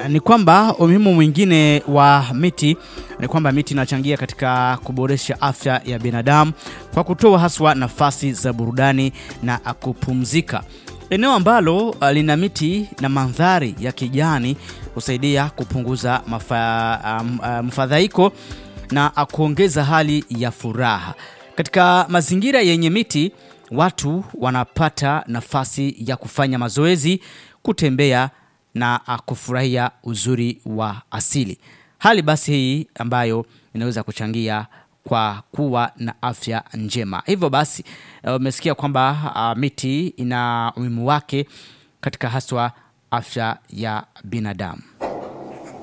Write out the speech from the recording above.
ni kwamba umuhimu mwingine wa miti ni kwamba miti inachangia katika kuboresha afya ya binadamu kwa kutoa haswa nafasi za burudani na kupumzika. Eneo ambalo uh, lina miti na mandhari ya kijani husaidia kupunguza mafa, um, uh, mfadhaiko na kuongeza hali ya furaha. Katika mazingira yenye miti, watu wanapata nafasi ya kufanya mazoezi, kutembea na uh, kufurahia uzuri wa asili. Hali basi hii ambayo inaweza kuchangia kwa kuwa na afya njema. Hivyo basi uh, umesikia kwamba uh, miti ina umuhimu wake katika haswa afya ya binadamu.